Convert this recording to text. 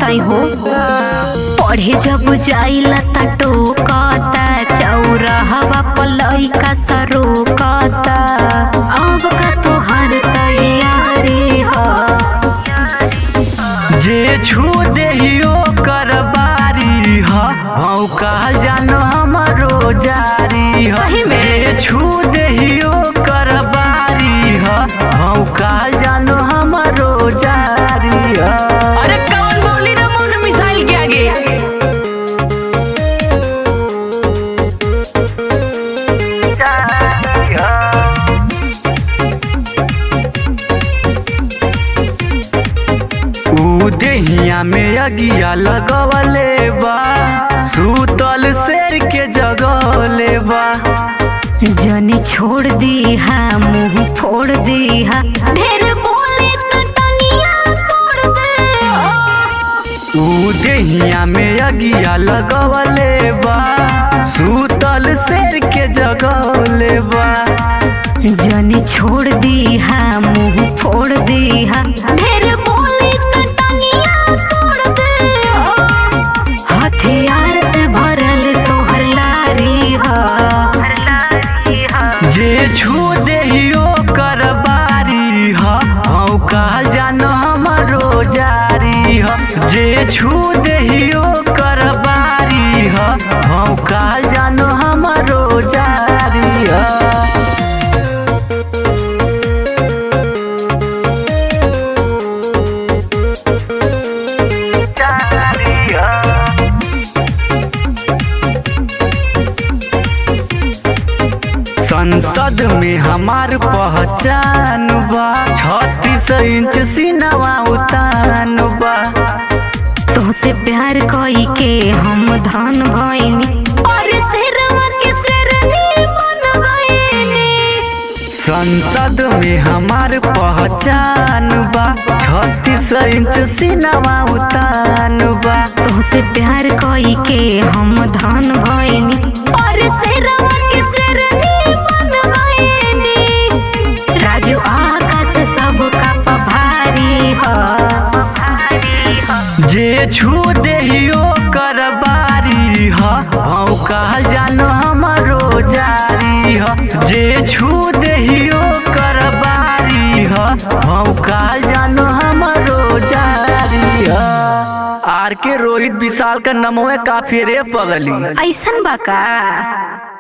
बताई हो पढ़े जब जाइला त टोकता चौराहवा पलई का सरोकता अब का तोहार तैयारी हो जे छू देहियो कर बारी ह भौका जानो हमरो जारी ह सही में? जे छू देहियो कर बारी ह भौका जानो हमरो जारी ह अरे कौन बोली रे मोन मिसाइल के आगे जारी ह ऊ देहिया में अगिया लगवले बा सूतल शेर के जगवले बा जनी छोड़ दी हा मुंह फोड़ दी हा ढेर बोले तो टंगिया तोड़ दे ऊ देहिया में अगिया लगवले बा सूतल शेर के जगवले बा जनी छोड़ दी हा मुंह फोड़ दी हा ढेर बोले तो टंगिया तोड़ दे हथियार से भरल तोहर लारी हा जे छू देहियो कर बारी ह भौका जानो हमरो जारी ह जे छू देहियो कर बारी ह भौका जानो हमरो जारी ह जारी ह संसद में हमार पहचान बा छत्तीस इंच सीनावा उतान बा तोहसे प्यार कई के हम धन भइनी और शेरवा के शेरनी बन गइनी संसद में हमार पहचान बा छत्तीस इंच सीनावा उतान बा तोहसे प्यार कई के हम धन भइनी और शेरवा के शेरनी बन गइनी राजू आकाश सबका पभारी ह जे छू देहियो कर बारी ह भौका जानो हमरो जारी ह जे छू देहियो कर बारी ह भौका जानो हमरो जारी ह आर के रोहित विशाल का नमवे काफी रे पगली ऐसन बा का